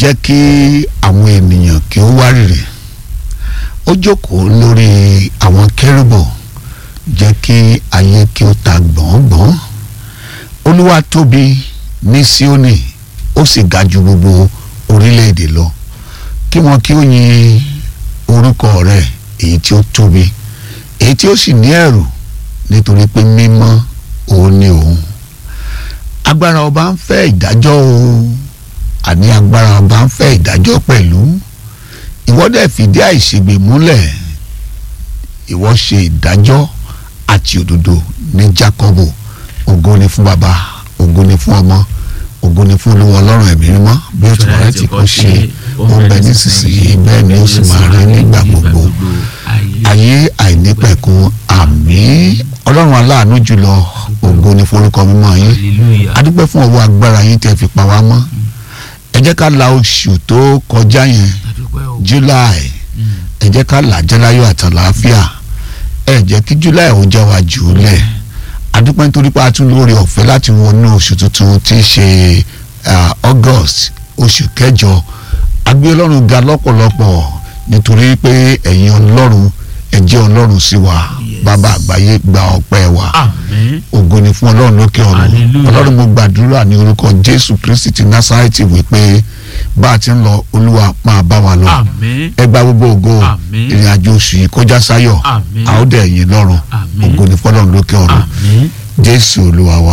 jẹ́ kí àwọn ènìyàn kí ó wárìrì ó jókòó lórí àwọn kérúbù jẹ́ kí ayé kí ó ta gbọ̀ngbọ̀n olúwa tóbi ní Síónì ó sì ga ju gbogbo orílẹ̀-èdè lọ kí wọn kí ó yin orúkọ rẹ̀ èyí tí ó tóbi èyí tí ó sì ní ẹ̀rù nítorí pé mímọ́ òun ni òun agbára ọba ń fẹ́ ìdájọ́ o àní agbára ọba ń fẹ́ ìdájọ́ pẹ̀lú ìwọ dẹ̀ fìdí àìṣègbè múlẹ̀ ìwọ ṣe ìdájọ́ àti òdodo ní Jákọ́bù ògo ni fún baba ògo ni fún ọmọ ògo ni fún olúwa ọlọ́run ẹ̀mí mímọ́ bí ó ti wà láti kó ṣe ó ń bẹ nísinsìnyí bẹ́ẹ̀ ni ó sì máa rí nígbà gbogbo ayé àìnípẹ̀kun àmín ọlọ́run aláàánú jùlọ ògo ni forúkọ mímọ́ yín adúpẹ́ fún ọwọ́ agbára yín tẹ́ fi pa wá mọ́ ẹ jẹ́ ká la oṣù tó kọjá yẹn july ẹ jẹ́ ká là jẹ́láyọ̀ àtàlàáfíà ẹ jẹ́ kí july ó jẹ́ wa jù ú lẹ̀ adúpẹ́ nítorí pé a tún lórí ọ̀fẹ́ láti wọnú oṣù tuntun tí í ṣe august oṣù kẹjọ agbé ọlọ́run ga lọ́pọ̀lọpọ̀ nítorí pé ẹ̀yin ọlọ́run ẹ jẹ́ ọlọ́run sí wa bàbá àgbáyé gba ọpẹ́ wa ògo ni fún ọlọ́run lókè ọ̀run ọlọ́run mo gbàdúrà ní orúkọ jésù kristi ti násárẹ́tì wípé bá a ti ń lọ olúwa máa bá wa lọ ẹ gba gbogbo ògo ìrìn àjò oṣù yìí kọjá sáyọ̀ a ó dẹ̀ yìn lọ́run ògo ni fún ọlọ́run lókè ọ̀run jésù olúwa wa.